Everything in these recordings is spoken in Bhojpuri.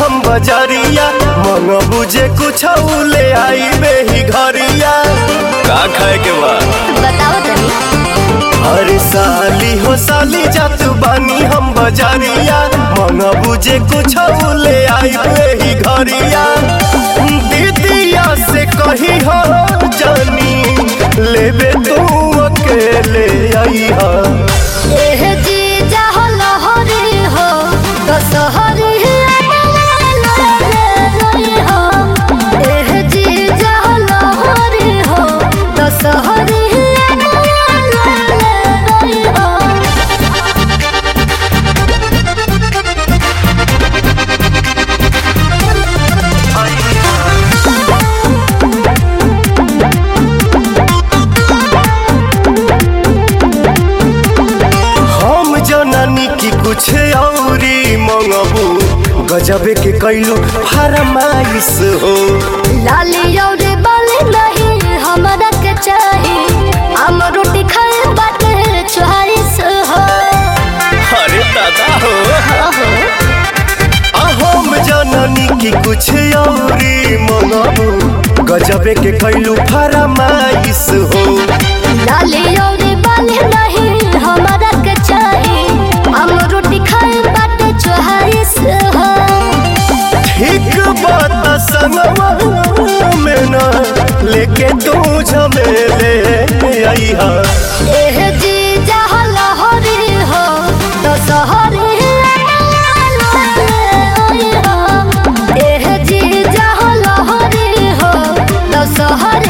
हम बजरिया मंग बुझे कुछ ले आई बेही घरिया का खाए के बा बताओ तनी अरे साली हो साली जात बानी हम बजरिया मंग बुझे कुछ ले आई बेही घरिया दीदिया से कही हो जानी लेबे तू अकेले आई हा एह जी जाहो लहरी हो तो सहरी हो एह जी जाहो लहरी हो तो सहरी हो हम जननी की कुछ औरी मंगबू गजबे के कैलू फरमाइश हो लाली और बाली नहीं हमरा के चाही हम रोटी खाए बाटे चोहारिस हो अरे दादा हो आ हम जननी की कुछ औरी मंगबू गजबे के कैलू फरमाइश हो लाली और बाली नहीं हमरा के चाही हम रोटी खाए बाटे चोहारिस हो ठीक बात संगवा में ना लेके तू झमेले आई हा एह जी जहाँ लहरी हो तो सहरी एह जी जहाँ लहरी हो तो सहरी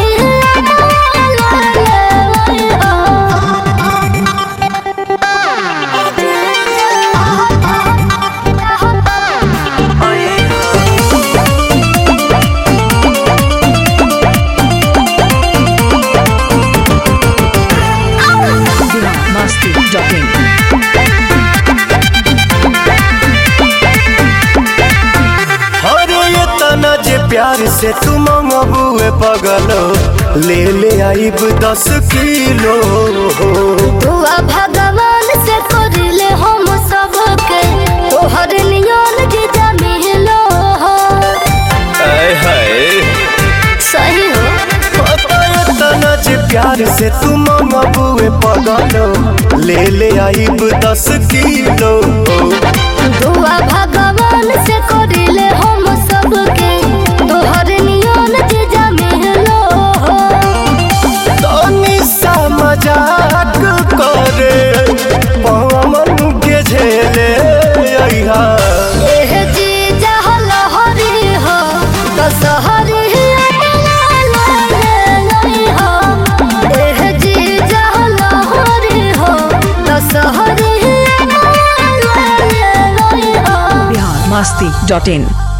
अरे ये तना जे प्यार से तू मंगबुए पगलो ले ले आइब दस किलो दुआ भगवान से करले हम सबके तोहर नियन जीजा मिलो हो आय हाय सही हो पता ये तना जे प्यार से तू मंगबुए पगलो ले ले आइब दस किलो दुआ भगवान से करले हम सबके तोहर नियन जीजा मिलो हो तनी सा मजाक करे पवन के झेले अइहा एह जीजा लहरी हो तो सहरी हो एह जीजा लहरी हो तो सहरी हो biharmasti.in